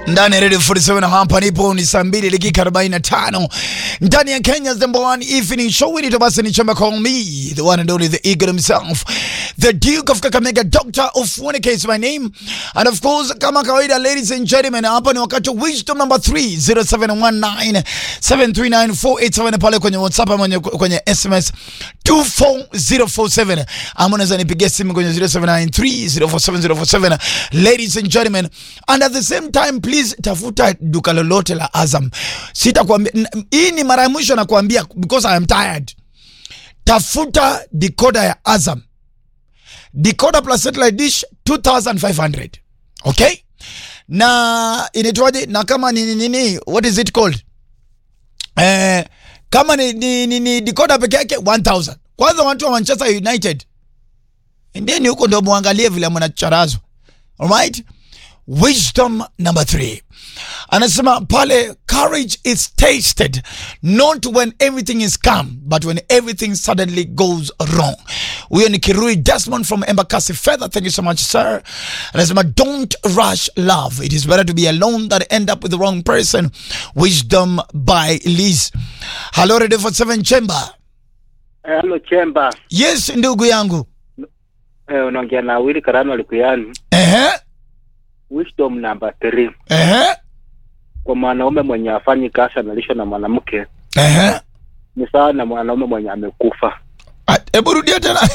ndani ya Radio 47 hapa nipo ni saa mbili dakika 45 ndani ya Kenya's number one evening show inaitwa basi ni chamba call me the one and only the eagle himself the Duke of Kakamega Doctor of Funika is my name and of course kama kawaida ladies and gentlemen hapa ni wakati wa wisdom number 3 0719 739 pale kwenye WhatsApp ama kwenye SMS 24047 ama unaweza nipigia simu kwenye 0793047047 ladies and gentlemen and at the same time please tafuta duka lolote la Azam sitakwambia n- hii ni mara ya mwisho nakwambia because I am tired tafuta decoder ya Azam decoder plus satellite dish 2500 okay na inaitwaje na kama ni nini ni, what is it called eh, kama ni, ni, ni, ni decoder peke yake 1000 kwanza watu wa Manchester United endeni huko ndio muangalie vile mnacharazwa alright wisdom number three anasema pale courage is tasted not when everything is calm but when everything suddenly goes wrong huyo ni kirui desmond from embakasi fedha thank you so much sir anasema don't rush love it is better to be alone than end up with the wrong person wisdom by liz hello radio for seven chamber Halo Chemba, yes ndugu yangu eh, unaongea na Willy Karano Likuyani. ehe Wisdom number 3 ehe kwa mwanaume mwenye afanyi kazi analishwa na mwanamke ehe ni sawa na mwanaume mwenye amekufa. Ah, hebu rudia tena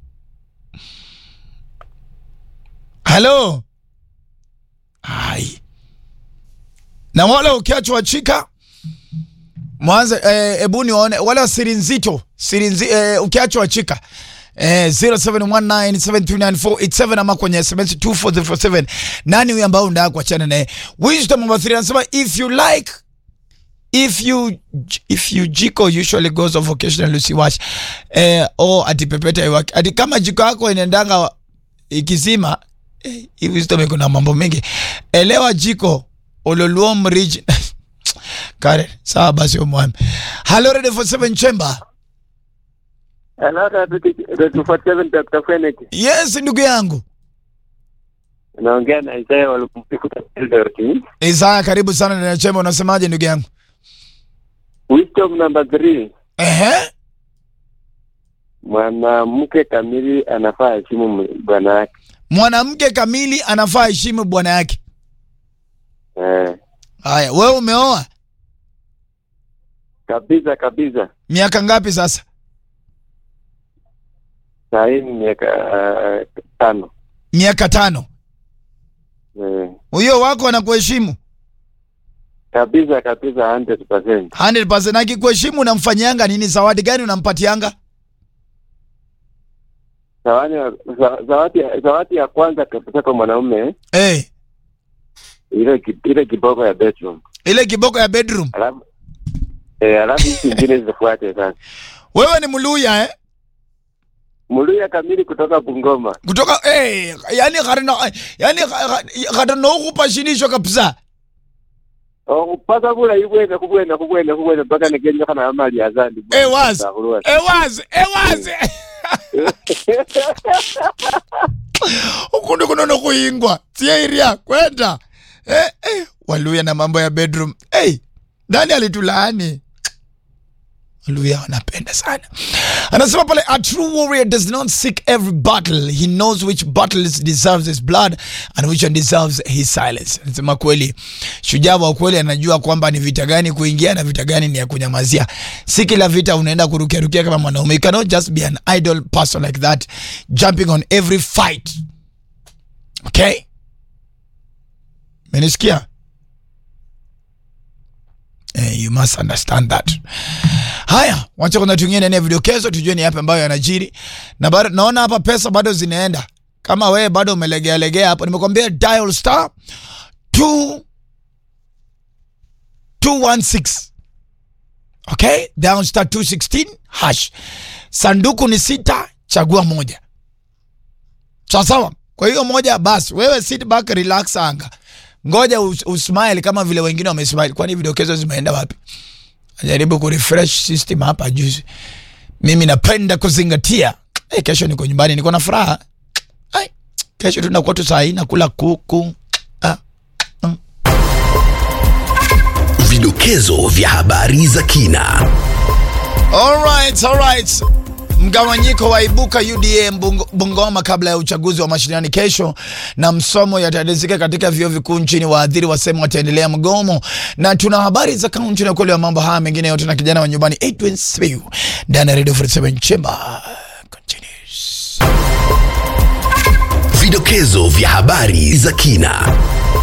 halo ai na wale ukiachwa chika mwanze eh, hebu niwaone wale wa siri nzito siri nzi, eh, ukiachwa chika Eh, 0719739487 ama kwenye SMS 24047 nani huyu ambao unataka kuachana naye wisdom number 3 anasema if you like if you if you jiko usually goes off occasionally usiwash eh, o ati pepeta iwaki ati kama jiko yako inaendanga ikizima eh, hii wisdom iko na mambo mengi elewa jiko ololuom region kare sawa basi umwami hello radio for seven chamber Hello, Radio 47 Dr. Fenix. yes ndugu yangu Naongea na Isaiah Walikuta Eldoret. isaya karibu sana ndani ya chamber unasemaje ndugu yangu Wisdom number 3 ehe mwanamke kamili anafaa heshimu bwana yake. mwanamke kamili anafaa heshimu bwana yake Eh, haya wewe umeoa kabisa kabisa. miaka ngapi sasa Saa hii ni miaka uh, tano. miaka tano Eh, huyo wako anakuheshimu kabisa kabisa 100%. 100% akikuheshimu unamfanyianga nini zawadi gani unampatianga Zawadi ya- za- zawadi ya- zawadi ya kwanza kabisa kwa mwanaume hey, ile ki- ile kiboko ya bedroom. ile kiboko ya bedroom Alafu eh, alafu hizi zingine zifuate sasa. wewe ni mluya eh? Muluya kamili kutoka Bungoma. kutoka hey, yani garina yani garina ukupashinisho kabisa Oh, paka bula ibwene kubwene kubwene kubwene mpaka nigenye kana amali azandi. Eh, wazi. ewaze ewaze ukundi kunono kuingwa sieria kwenda eh, eh, waluya na mambo ya bedroom hey, nani alitulaani waluya wanapenda sana anasema pale a true warrior does not seek every battle he knows which battles deserves his blood and which one deserves his silence anasema kweli shujaa wa kweli anajua kwamba ni vita gani kuingia na vita gani ni ya kunyamazia si kila vita unaenda kurukiarukia kama mwanaume you cannot just be an idle person like that jumping on every fight okay menisikia Eh, you must understand that haya wacha kwanza tuingie ndani ya vidokezo tujue ni yapi ambayo yanajiri na bado naona hapa pesa bado zinaenda kama wewe bado umelegea legea hapo nimekwambia dial star 2 216 okay down star 216 hash sanduku ni sita chagua moja sawa sawa kwa hiyo moja basi wewe sit back relax anga ngoja us, usmile kama vile wengine wamesmile kwani vidokezo zimeenda wapi najaribu kurefresh system hapa juzi mimi napenda kuzingatia hey, kesho niko nyumbani niko na furaha Ai, kesho tunakuwa tu saa hii nakula kuku ah, mm. vidokezo vya habari za kina. Alright, alright. Mgawanyiko waibuka UDA Bungo- Bungoma kabla ya uchaguzi wa mashinani kesho, na msomo yatadizika katika vyuo vikuu nchini. Waadhiri wasema wataendelea mgomo, na tuna habari za kaunti na ukweli wa mambo haya mengine yote na kijana wa nyumbani Edwin Simiyu ndani ya Radio 47 Chamber continues. Vidokezo vya habari za kina.